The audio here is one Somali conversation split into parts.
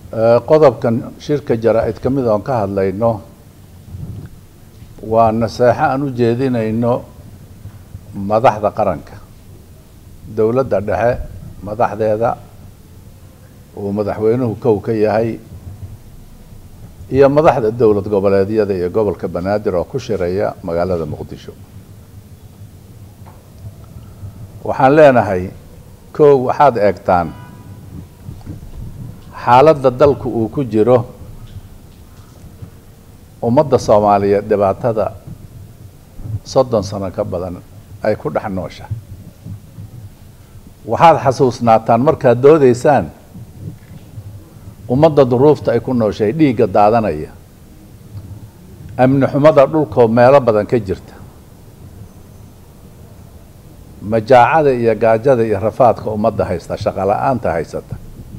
qodobkan shirka jaraa-id ka mid oon ka hadlayno waa naseexo aan u jeedinayno madaxda qaranka dowladda dhexe madaxdeeda uu madaxweynuhu kow ka yahay iyo madaxda dowlad goboleedyada iyo gobolka banaadir oo ku shiraya magaalada muqdisho waxaan leenahay kow waxaad eegtaan xaaladda dalku uu ku jiro ummadda soomaaliyeed dhibaatada soddon sano ka badan ay ku dhex noosha waxaad xasuusnaataan markaad doodaysaan ummadda duruufta ay ku nooshay dhiigga daadanaya amni xumada dhulkoo meelo badan ka jirta majaacada iyo gaajada iyo rafaadka ummadda haysta shaqo la-aanta haysata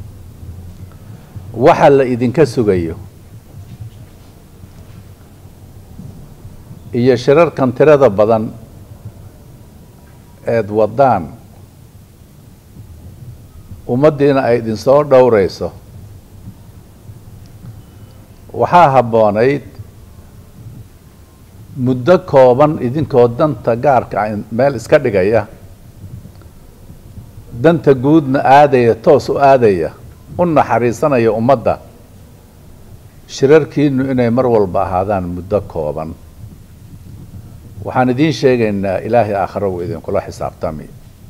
waxa la idinka sugayo iyo shirarkan tirada badan eed waddaan ummaddiina ay idinsoo dhowrayso waxaa habboonayd muddo kooban idinkoo danta gaarka meel iska dhigaya danta guudna aadaya toos u aadaya u naxariisanaya ummadda shirarkiinu inay mar walba ahaadaan muddo kooban waxaan idiin sheegaynaa ilaahay aakhiro wuu idinkula xisaabtami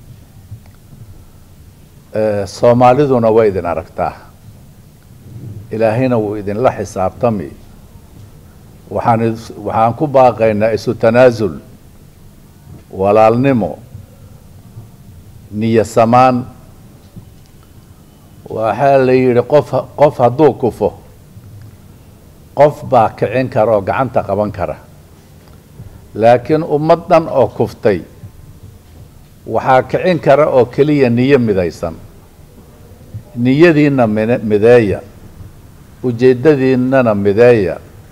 soomaaliduna way idin aragtaa ilaahayna wuu idinla xisaabtami waxaan waxaan ku baaqaynaa isu tanaasul walaalnimo niyo samaan waxaa la yidhi qof qof hadduu kufo qof baa kicin kara oo gacanta qaban kara laakiin ummad dhan oo kuftay waxaa kicin kara oo keliya niyo midaysan niyadiinna min mideeya ujeeddadiinnana mideeya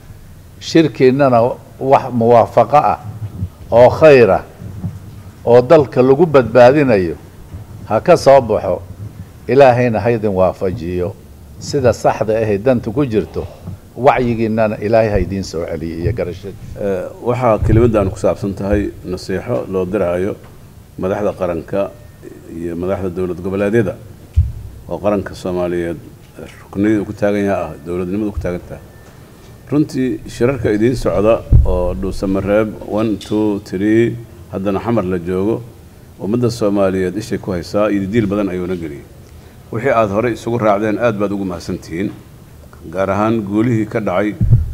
shirkiinnana wax muwaafaqo ah oo khayr ah oo dalka lagu badbaadinayo ha ka soo baxo ilaahayna haydin waafajiyo sida saxda ahay danta ku jirto wacyigiinnana ilaahay ha idiin soo celiyay iyo garashada waxaa kelimaddan ku saabsan tahay nasiixo loo diraayo madaxda qaranka iyo madaxda dowlad goboleedyada oo qaranka soomaaliyeed rukniyada ku taagan yaha ah dowladnimada ku taagan tahay runtii shirarka idiin socda oo dhuusamareeb one two tree haddana xamar la joogo ummadda soomaaliyeed ishay ku haysaa iyo diil badan ayuuna geliyay wixii aada horey isugu raacdeen aad baad ugu mahadsantihiin gaar ahaan guulihii ka dhacay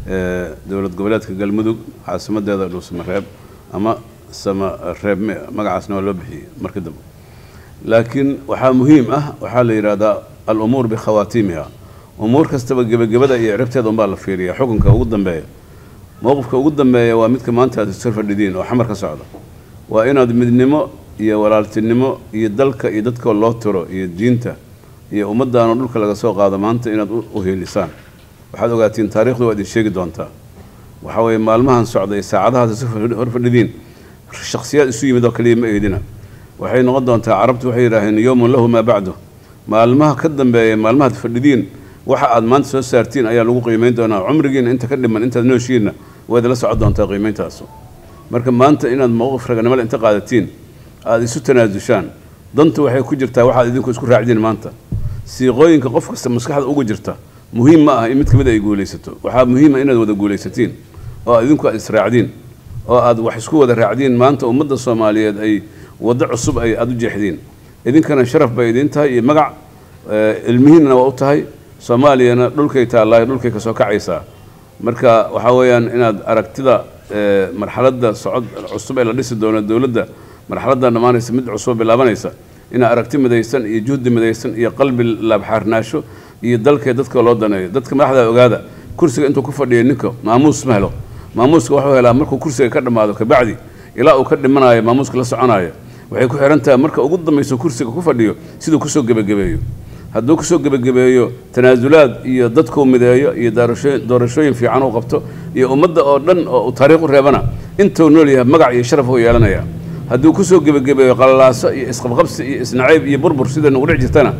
dowlad goboleedka galmudug caasimadeeda dhuusamareeb ama samareeb magacaasna waa loo bixiyey markii dambe laakiin waxaa muhiim ah waxaa la yidhaahdaa al-umuur bikhawaatiimiha umuur kastaba gebagabada iyo ciribteeda unbaa la fiiriya xukunka ugu dambeeya mowqifka ugu dambeeya waa midka maanta aad isor fadhidiin oo xamar ka socda waa inaad midnimo iyo walaaltinimo iyo dalka iyo dadka loo tiro iyo diinta iyo ummaddaanoo dhulka laga soo qaado maanta inaad u heelisaan waxaad ogaatiin taarikhdu waa idin sheegi doontaa waxaa weeye maalmahan socda iyo saacadahaas isu hor fadhidiin shaksiyaad isu yimid oo kaliya ma eedina waxay noqon doontaa carabtu waxay yidhaaheen yowmun lahu maa bacdu maalmaha ka dambeeya maalmahaad fadhidiin waxa aad maanta soo saartiin ayaa lagu qiimeyn doonaa cumrigiina inta ka dhiman intaad nooshiinna waad la socon doontaa qiimeyntaasu marka maanta inaad mowqif raganimale inta qaadatiin aada isu tanaasushaan dantu waxay ku jirtaa waxaad idinku isku raacdiin maanta siiqooyinka qof kasta maskaxda ugu jirta muhiim ma ah in mid ka mid ay guulaysato waxaa muhiima inaad wada guulaysatiin oo idinku aad israacdiin oo aad wax isku wada raacdiin maanta ummadda soomaaliyeed ay waddo cusub ay aada u jeexdiin idinkana sharaf bay idiin tahay iyo magac ilmihiinna waa u tahay soomaaliyana dhulkay taallaayo dhulkay ka soo kacaysaa marka waxaa weeyaan inaad aragtida marxaladda socod cusub ee la dhisi doono dowladda marxaladda dhammaanaysa mid cusub bilaabanaysa inaad aragti midaysan iyo juhdi midaysan iyo qalbi laabxaarnaasho iyo dalkee dadka loo daneeyo dadka madaxda ogaada kursiga intuu ku fadhiyo ninka maamuus ma helo maamuuska waxuu helaa markuu kursiga ka dhammaado kabacdi ilaa uu ka dhimanayo maamuuska la soconayo waxay ku xihan tahay marka ugu dambayso kursiga ku fadhiyo siduu kusoo gebagabeeyo hadduu kusoo gebagabeeyo tanaasulaad iyo dadkuu mideeyo iyo doorashooyin fiican uu qabto iyo ummadda oo dhan oo uu taariikh u reebana intuu nool yahay magac iyo sharaf u yeelanaya hadduu kusoo gebagabeeyo qalalaaso iyo isqabqabsi iyo isnacayb iyo burbur sida nugu dhici jirtana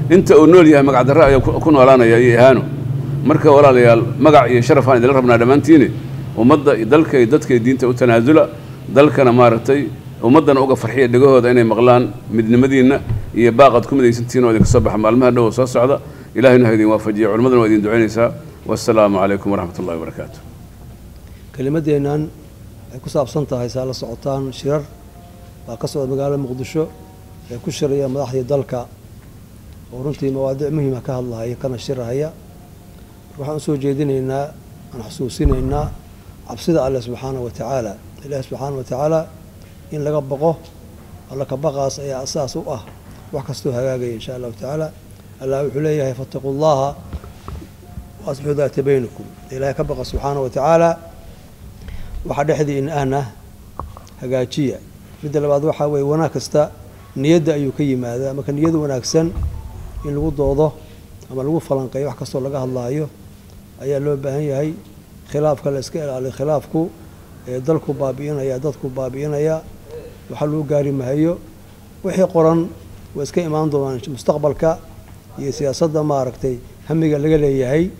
inta uu nool yahay magac darre ayaa ku noolaanaya iyo ihaano marka walaalayaal magac iyo sharaf aan idinla rabnaa dhammaantiini ummadda dalka iyo dadka diinta u tanaasula dalkana maaragtay ummaddana uga farxiya dhegahooda inay maqlaan midnimadiinna iyo baaqad ku midaysantihiin oo idinka soo baxa maalmaha dhow oo soo socda ilahayna ha idin waafajiya culimmadana waa idin ducaynaysaa wassalaamu calaykum waraxmat ullahi wabarakaatu kelimaddeennan waxay ku saabsan tahay saa la socotaan shirar baa ka socda magaalada muqdisho ee ku shiraya madaxdii dalka oo runtii mawaadiic muhiima ka hadlahaya kana shirahaya waxaan usoo jeedinaynaa aan xusuusinaynaa cabsida alleh subxaana wa tacaala ilaahi subxaana wa tacaala in laga baqo alla ka baqaas ayaa asaas u ah wax kastoo hagaagaya insha allahu tacaala allah wuxuu leeyahay fattaquu llaha waasbixuu daata baynakum ilaahay ka baqa subxaana wa tacaala waxaa dhexdii in ahna hagaajiya midda labaad waxaa weeye wanaag kasta niyadda ayuu ka yimaadaa marka niyada wanaagsan in lagu doodo ama lagu falanqeeyo wax kastoo laga hadlaayo ayaa loo baahan yahay khilaafka la iska ilaaliyo khilaafku ee dalku baabi'inaya dadku baabi'inaya waxaa lagu gaari mahayo wixii qoran waa iska imaan doonaan mustaqbalka iyo siyaasadda maaragtay hamiga laga leeyahay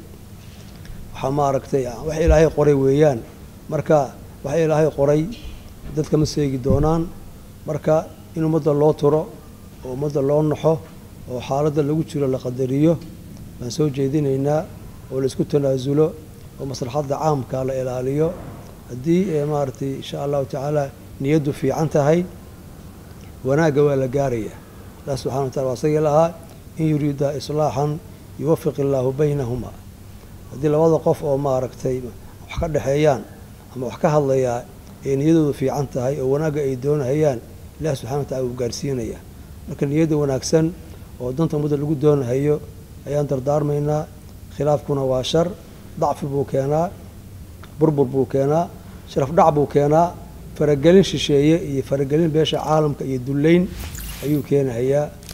waxaa maaragtay wax ilaahay qoray weeyaan marka wax ilaahay qoray dadka ma seegi doonaan marka in ummadda loo turo oo ummadda loo naxo oo xaaladda lagu jiro la qadariyo baan soo jeedinaynaa oo la isku tanaasulo oo maslaxadda caamka la ilaaliyo haddii ee maaragtay insha allahu tacaala niyaddu fiican tahay wanaagga waa la gaaraya allah subxana wa tacala waa isagii lahaa in yuriida islaaxan yuwafiq illaahu baynahuma haddii labada qof oo maaragtay wax ka dhexeeyaan ama wax ka hadlayaa ee niyadoodu fiican tahay oo wanaagga ay doonahayaan ilahi subxana wa tacala wuu gaarsiinaya marka niyadda wanaagsan oo danta ummadda lagu doonahayo ayaan dardaarmaynaa khilaafkuna waa shar dacfi buu keenaa burbur buu keenaa sharaf dhac buu keenaa faragelin shisheeye iyo faragelin beesha caalamka iyo dullayn ayuu keenahayaa